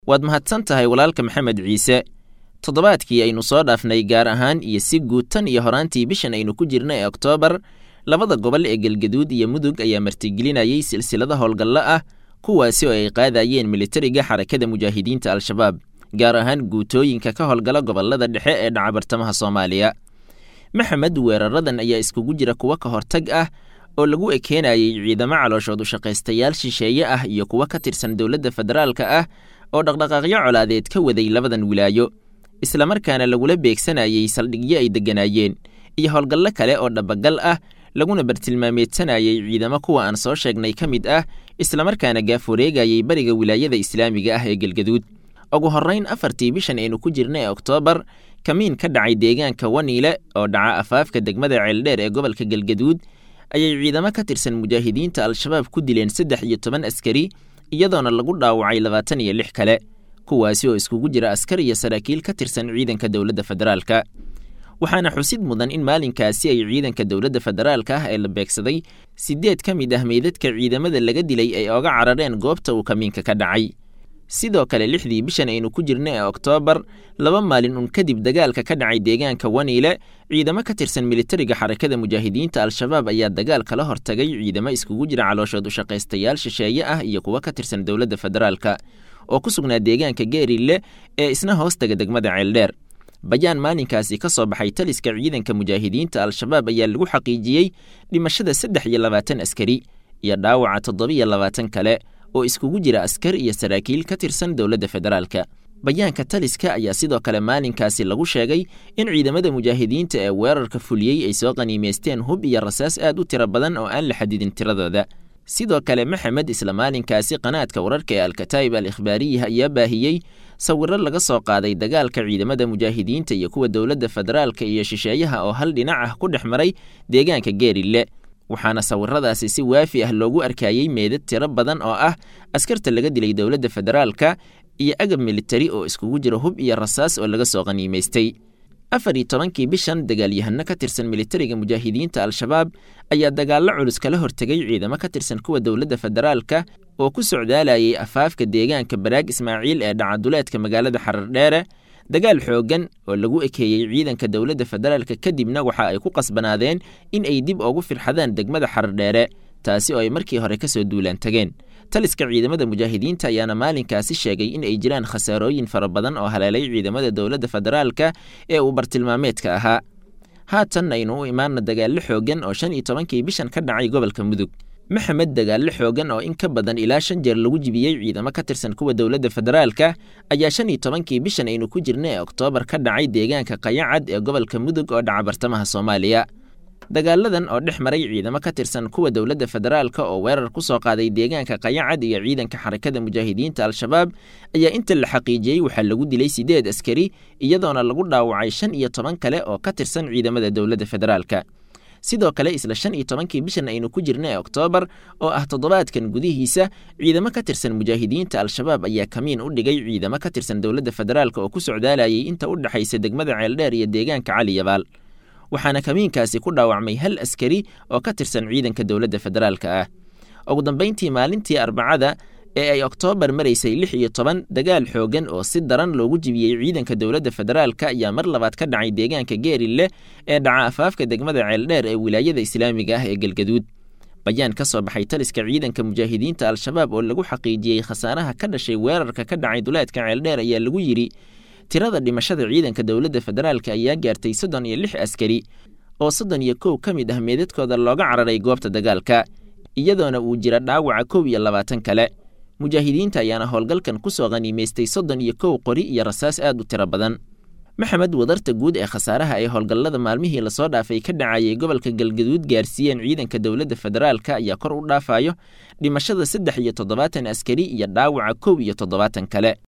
waad mahadsan tahay walaalka maxamed ciise toddobaadkii aynu soo dhaafnay gaar ahaan iyo si guud tan iyo horaantii bishan aynu ku jirna ee oktoobar labada gobol ee galgaduud iyo mudug ayaa martigelinayay silsilada howlgallo ah kuwaasi oo ay qaadayeen militariga xarakada mujaahidiinta al-shabaab gaar ahaan guutooyinka ka howlgala gobolada dhexe ee dhaca bartamaha soomaaliya maxamed weeraradan ayaa iskugu jira kuwo ka hortag ah oo lagu ekeenayay ciidamo calooshood ushaqaystayaal shisheeye ah iyo kuwo ka tirsan dowladda federaalka ah oo dhaqdhaqaaqyo colaadeed ka waday labadan wilaayo islamarkaana lagula beegsanayay saldhigyo ay degganaayeen iyo howlgallo kale oo dhabagal ah laguna bartilmaameedsanayay ciidamo kuwa aan soo sheegnay ka mid ah islamarkaana gaaf wareegayay bariga wilaayada islaamiga ah ee galgaduud ugu horrayn afartii bishan aynu ku jirna ee oktoobar kamiin ka dhacay deegaanka waniile oo dhaca afaafka degmada ceeldheer ee gobolka galgaduud ayay ciidamo ka tirsan mujaahidiinta al-shabaab ku dileen saddex iyo toban askari iyadoona lagu dhaawacay labaatan iyo lix kale kuwaasi oo iskugu jira askar iyo saraakiil ka tirsan ciidanka dowladda federaalka waxaana xusid mudan in maalinkaasi ay ciidanka dowladda federaalka ah ee la beegsaday siddeed ka mid ah meydadka ciidamada laga dilay ay oga carareen goobta uu kamiinka ka dhacay sidoo kale lixdii bishan aynu ku jirna ee oktoobar laba maalin un kadib dagaalka ka dhacay deegaanka waniile ciidamo ka tirsan militariga xarakada mujaahidiinta al-shabaab ayaa dagaal kala hortagay ciidamo iskugu jira calooshood ushaqaystayaal shisheeye ah iyo kuwo ka tirsan dowladda federaalka oo ku sugnaa deegaanka geerille ee isna hoostaga degmada ceeldheer bayaan maalinkaasi ka soo baxay taliska ciidanka mujaahidiinta al-shabaab ayaa lagu xaqiijiyey dhimashada saddex iyo labaatan askari iyo dhaawaca toddobiyo labaatan kale oo iskugu jira askar iyo saraakiil ka tirsan dowladda federaalka bayaanka taliska ayaa sidoo kale maalinkaasi lagu sheegay in ciidamada mujaahidiinta ee weerarka fuliyey ay soo qaniimaysteen hub iyo rasaas aad u tiro badan oo aan la xadidin tiradooda sidoo kale maxamed isla maalinkaasi qanaadka wararka ee alkataa'ib al ikhbaariyiha ayaa baahiyey sawiro laga soo qaaday dagaalka ciidamada mujaahidiinta iyo kuwa dowladda federaalka iyo shisheeyaha oo hal dhinac ah ku dhex maray deegaanka geerille waxaana sawiradaasi si waafi ah loogu arkayey meedad tiro badan oo ah askarta laga dilay dowladda federaalka iyo agab militari oo iskugu jira hub iyo rasaas oo laga soo qaniimaystay afar iyo tobankii bishan dagaalyahano ka tirsan militariga mujaahidiinta al-shabaab ayaa dagaallo culus kala hortegay ciidamo ka tirsan kuwa dowladda federaalka oo ku socdaalayay afaafka deegaanka baraag ismaaciil ee dhacaduleedka magaalada xarardheere dagaal xooggan oo lagu ekeeyey ciidanka dowladda federaalka kadibna waxa ay ku qasbanaadeen in ay dib ugu firxadaan degmada xardheere taasi oo ay markii hore ka soo duulaan tageen taliska ciidamada mujaahidiinta ayaana maalinkaasi sheegay in ay jiraan khasaarooyin fara badan oo haleelay ciidamada dowladda federaalka ee uu bartilmaameedka ahaa haatan aynu u imaanna dagaallo xooggan oo shan iyo tobankii bishan ka dhacay gobolka mudug maxamed dagaallo xoogan oo in ka badan ilaa shan jeer lagu jibiyey ciidamo ka tirsan kuwa dowladda federaalka ayaa shan iyo tobankii bishan aynu ku jirna ee oktoobar ka dhacay deegaanka qayacad ee gobolka mudug oo dhaca bartamaha soomaaliya dagaaladan oo dhex maray ciidamo ka tirsan kuwa dowladda federaalka oo weerar ku soo qaaday deegaanka qayacad iyo ciidanka xarakada mujaahidiinta al-shabaab ayaa inta la xaqiijiyey waxaa lagu dilay siddeed askari iyadoona lagu dhaawacay shan iyo toban kale oo ka tirsan ciidamada dowladda federaalka sidoo kale isla shan iyo tobankii bishan aynu ku jirna ee oktoobar oo ah toddobaadkan gudihiisa ciidamo ka tirsan mujaahidiinta al-shabaab ayaa kamiin u dhigay ciidamo ka tirsan dowladda federaalka oo ku socdaalayay inta u dhexaysa degmada ceeldheer iyo deegaanka cali yabaal waxaana kamiinkaasi ku dhaawacmay hal askari oo ka tirsan ciidanka dowladda federaalka ah ugu dambayntii maalintii arbacada ee ay oktoobar maraysay lix iyo toban dagaal xooggan oo si daran loogu jibiyey ciidanka dowladda federaalka ayaa mar labaad ka dhacay deegaanka geerille ee dhaca afaafka degmada ceeldheer ee wilaayada islaamiga ah ee galgaduud bayaan ka soo baxay taliska ciidanka mujaahidiinta al-shabaab oo lagu xaqiijiyey khasaaraha ka dhashay weerarka ka dhacay duleedka ceeldheer ayaa lagu yidhi tirada dhimashada ciidanka dowladda federaalka ayaa gaartay soddon iyo lix askari oo soddon iyo kow ka mid ah meedadkooda looga cararay goobta dagaalka iyadoona uu jira dhaawaca kow iyo labaatan kale mujaahidiinta ayaana howlgalkan ku soo qaniimaystay soddon iyo kow qori iyo rasaas aad u tiro badan maxamed wadarta guud ee khasaaraha ee howlgallada maalmihii lasoo dhaafay ka dhacayay gobolka galgaduud gaarsiiyeen ciidanka dowladda federaalka ayaa kor u dhaafayo dhimashada saddex iyo toddobaatan askari iyo dhaawaca kow iyo toddobaatan kale